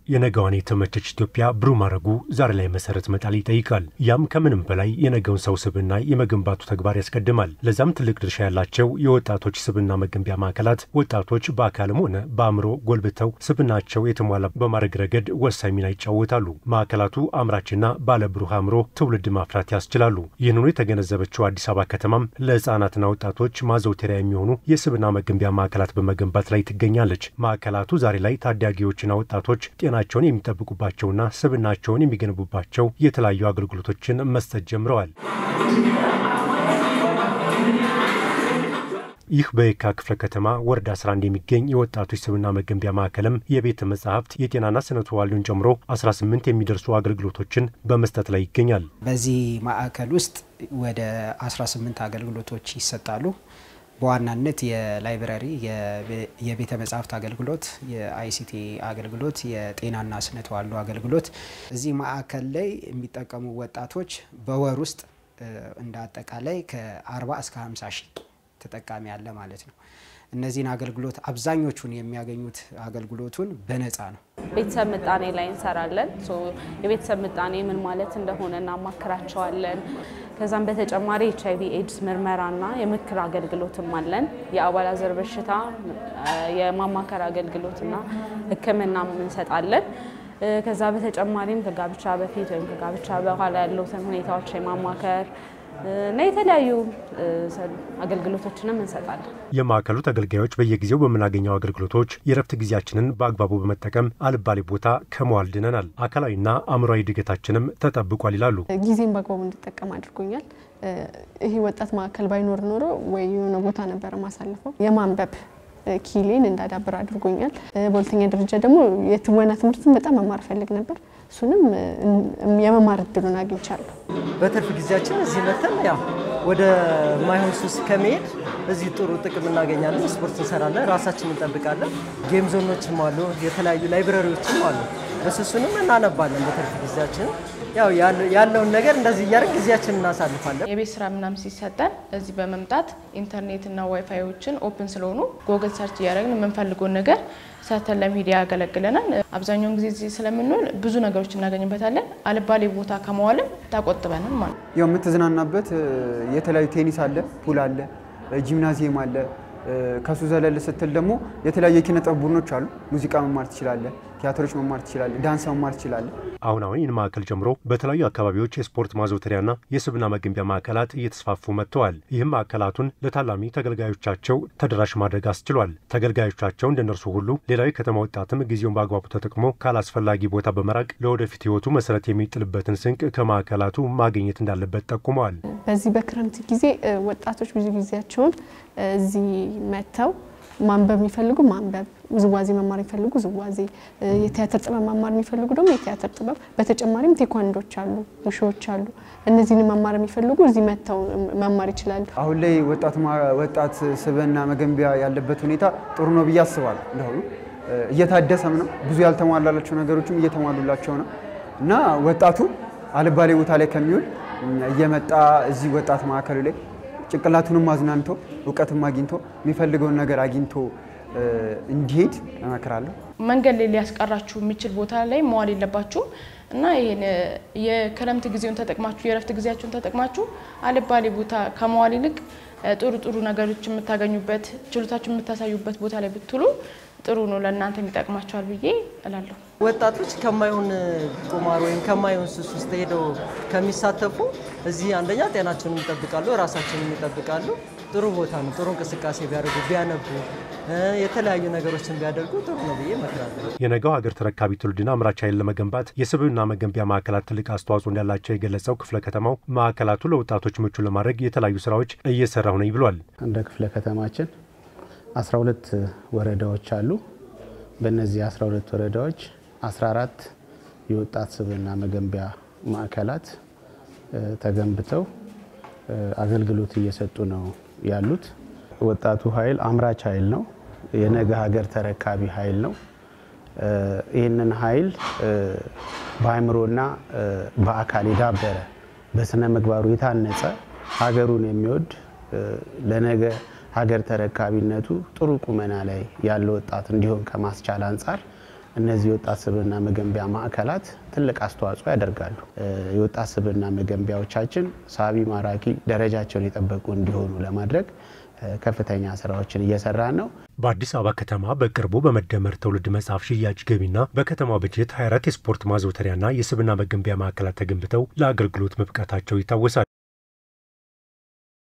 የነገዋን የተመቸች ኢትዮጵያ ብሩህ ማድረጉ ዛሬ ላይ መሰረት መጣል ይጠይቃል። ያም ከምንም በላይ የነገውን ሰው ስብዕና የመገንባቱ ተግባር ያስቀድማል። ለዛም ትልቅ ድርሻ ያላቸው የወጣቶች ስብዕና መገንቢያ ማዕከላት ወጣቶች በአካልም ሆነ በአእምሮ ጎልብተው ስብዕናቸው የተሟላ በማድረግ ረገድ ወሳኝ ሚና ይጫወታሉ። ማዕከላቱ አምራችና ባለብሩህ አእምሮ ትውልድ ማፍራት ያስችላሉ። ይህንኑ የተገነዘበችው አዲስ አበባ ከተማም ለሕፃናትና ወጣቶች ማዘውተሪያ የሚሆኑ የስብዕና መገንቢያ ማዕከላት በመገንባት ላይ ትገኛለች። ማዕከላቱ ዛሬ ላይ ታዳጊዎችና ወጣቶች ጤናቸውን የሚጠብቁባቸውና ስብዕናቸውን የሚገነቡባቸው የተለያዩ አገልግሎቶችን መስጠት ጀምረዋል። ይህ በየካ ክፍለ ከተማ ወረዳ 11 የሚገኝ የወጣቶች ስብዕና መገንቢያ ማዕከልም የቤተ መጻሕፍት የጤናና ስነ ተዋልዶን ጨምሮ 18 የሚደርሱ አገልግሎቶችን በመስጠት ላይ ይገኛል። በዚህ ማዕከል ውስጥ ወደ 18 አገልግሎቶች ይሰጣሉ። በዋናነት የላይብረሪ፣ የቤተ መጻሕፍት አገልግሎት፣ የአይሲቲ አገልግሎት፣ የጤናና ስነ ተዋልዶ አገልግሎት እዚህ ማዕከል ላይ የሚጠቀሙ ወጣቶች በወር ውስጥ እንደ አጠቃላይ ከ40 እስከ 50 ሺህ ተጠቃሚ አለ ማለት ነው። እነዚህን አገልግሎት አብዛኞቹን የሚያገኙት አገልግሎቱን በነፃ ነው። ቤተሰብ ምጣኔ ላይ እንሰራለን። የቤተሰብ ምጣኔ ምን ማለት እንደሆነ እናማክራቸዋለን። ከዛም በተጨማሪ ኤች አይቪ ኤድስ ምርመራና የምክር አገልግሎትም አለን። የአባላዘር በሽታ የማማከር አገልግሎትና ሕክምናም እንሰጣለን። ከዛ በተጨማሪም ከጋብቻ በፊት ወይም ከጋብቻ በኋላ ያሉትን ሁኔታዎች የማማከር እና የተለያዩ አገልግሎቶችንም እንሰጣለን። የማዕከሉ ተገልጋዮች በየጊዜው በምናገኘው አገልግሎቶች የረፍት ጊዜያችንን በአግባቡ በመጠቀም አልባሌ ቦታ ከመዋል ድነናል። አካላዊና አእምሯዊ እድገታችንም ተጠብቋል ይላሉ። ጊዜን በአግባቡ እንድጠቀም አድርጎኛል። ይሄ ወጣት ማዕከል ባይኖር ኖሮ ወይ የሆነ ቦታ ነበረ ማሳልፈው የማንበብ ኪሌን እንዳዳብር አድርጎኛል። በሁለተኛ ደረጃ ደግሞ የትወና ትምህርትን በጣም መማር ፈልግ ነበር። እሱንም የመማር እድሉን አግኝቻለሁ። በትርፍ ጊዜያችን እዚህ መተን ያው ወደ ማይሆን ሱስ ከመሄድ እዚህ ጥሩ ጥቅም እናገኛለን። ስፖርት እንሰራለን፣ ራሳችን እንጠብቃለን። ጌም ዞኖችም አሉ፣ የተለያዩ ላይብረሪዎችም አሉ። እሱሱንም እናነባለን በትርፍ ጊዜያችን ያው ያለውን ነገር እንደዚህ እያደረግ ጊዜያችን እናሳልፋለን። የቤት ስራ ምናምን ሲሰጠን እዚህ በመምጣት ኢንተርኔትና ዋይፋዮችን ኦፕን ስለሆኑ ጎግል ሰርች እያደረግን የምንፈልገውን ነገር ሰርተን ለሚዲያ ያገለግለናል። አብዛኛውን ጊዜ እዚህ ስለምንውል ብዙ ነገሮች እናገኝበታለን። አልባሌ ቦታ ከመዋልም ታቆጥበናል ማለት ነው። ያው የምትዝናናበት የተለያዩ ቴኒስ አለ፣ ፑል አለ፣ ጂምናዚየም አለ። ከሱ ዘለል ስትል ደግሞ የተለያዩ የኪነ ጥበብ ቡድኖች አሉ። ሙዚቃ መማር ትችላለህ፣ ቲያትሮች መማር ትችላለህ፣ ዳንስ መማር ትችላለህ። አሁን አሁን ይህን ማዕከል ጨምሮ በተለያዩ አካባቢዎች የስፖርት ማዘውተሪያና የስብዕና መገንቢያ ማዕከላት እየተስፋፉ መጥተዋል። ይህም ማዕከላቱን ለታላሚ ተገልጋዮቻቸው ተደራሽ ማድረግ አስችሏል። ተገልጋዮቻቸው እንደነርሱ ሁሉ ሌላው የከተማ ወጣትም ጊዜውን በአግባቡ ተጠቅሞ ካላስፈላጊ ቦታ በመራቅ ለወደፊት ሕይወቱ መሰረት የሚጥልበትን ስንቅ ከማዕከላቱ ማግኘት እንዳለበት ጠቁመዋል። በዚህ በክረምት ጊዜ ወጣቶች ብዙ ጊዜያቸውን እዚህ መጥተው ማንበብ የሚፈልጉ ማንበብ፣ ውዝዋዜ መማር የሚፈልጉ ውዝዋዜ፣ የቲያትር ጥበብ መማር የሚፈልጉ ደግሞ የቲያትር ጥበብ፣ በተጨማሪም ቴኳንዶች አሉ፣ ውሾች አሉ። እነዚህን መማር የሚፈልጉ እዚህ መጥተው መማር ይችላሉ። አሁን ላይ ወጣት ስብዕና መገንቢያ ያለበት ሁኔታ ጥሩ ነው ብዬ አስባለሁ። እንደሆኑ እየታደሰም ነው፣ ብዙ ያልተሟላላቸው ነገሮችም እየተሟሉላቸው ነው እና ወጣቱ አልባሌ ቦታ ላይ ከሚውል እየመጣ እዚህ ወጣት ማዕከሉ ላይ ጭንቅላቱንም አዝናንቶ እውቀትም አግኝቶ የሚፈልገውን ነገር አግኝቶ እንዲሄድ እመክራለሁ። መንገድ ላይ ሊያስቀራችሁ የሚችል ቦታ ላይ መዋል የለባችሁም እና ይሄን የክረምት ጊዜውን ተጠቅማችሁ የእረፍት ጊዜያችሁን ተጠቅማችሁ አልባሌ ቦታ ከመዋል ይልቅ ጥሩ ጥሩ ነገሮች የምታገኙበት ችሎታችሁ የምታሳዩበት ቦታ ላይ ብትውሉ ጥሩ ነው፣ ለእናንተ የሚጠቅማቸዋል ብዬ እላለሁ። ወጣቶች ከማይሆን ቁማር ወይም ከማይሆን ሱስ ውስጥ ሄደው ከሚሳተፉ እዚህ አንደኛ ጤናቸውን ይጠብቃሉ፣ ራሳቸውን ይጠብቃሉ። ጥሩ ቦታ ነው። ጥሩ እንቅስቃሴ ቢያደርጉ ቢያነቡ፣ የተለያዩ ነገሮችን ቢያደርጉ ጥሩ ነው ብዬ እመክራለሁ። የነገው ሀገር ተረካቢ ትውልድን አምራች ኃይል ለመገንባት የስብዕና መገንቢያ ማዕከላት ትልቅ አስተዋጽኦ እንዳላቸው የገለጸው ክፍለ ከተማው ማዕከላቱ ለወጣቶች ምቹ ለማድረግ የተለያዩ ስራዎች እየሰራሁ ነኝ ብሏል። እንደ ክፍለ ከተማችን 12 ወረዳዎች አሉ። በእነዚህ 12 ወረዳዎች 14 የወጣት ስብዕና መገንቢያ ማዕከላት ተገንብተው አገልግሎት እየሰጡ ነው ያሉት። ወጣቱ ኃይል አምራች ኃይል ነው። የነገ ሀገር ተረካቢ ኃይል ነው። ይህንን ኃይል በአእምሮና በአካል የዳበረ በስነ ምግባሩ የታነጸ ሀገሩን የሚወድ ለነገ ሀገር ተረካቢነቱ ጥሩ ቁመና ላይ ያለ ወጣት እንዲሆን ከማስቻል አንጻር እነዚህ የወጣት ስብዕና መገንቢያ ማዕከላት ትልቅ አስተዋጽኦ ያደርጋሉ። የወጣት ስብዕና መገንቢያዎቻችን ሳቢ፣ ማራኪ፣ ደረጃቸውን የጠበቁ እንዲሆኑ ለማድረግ ከፍተኛ ስራዎችን እየሰራን ነው። በአዲስ አበባ ከተማ በቅርቡ በመደመር ትውልድ መጽሐፍ ሽያጭ ገቢና በከተማ በጀት 24 የስፖርት ማዘውተሪያና የስብዕና መገንቢያ ማዕከላት ተገንብተው ለአገልግሎት መብቃታቸው ይታወሳል።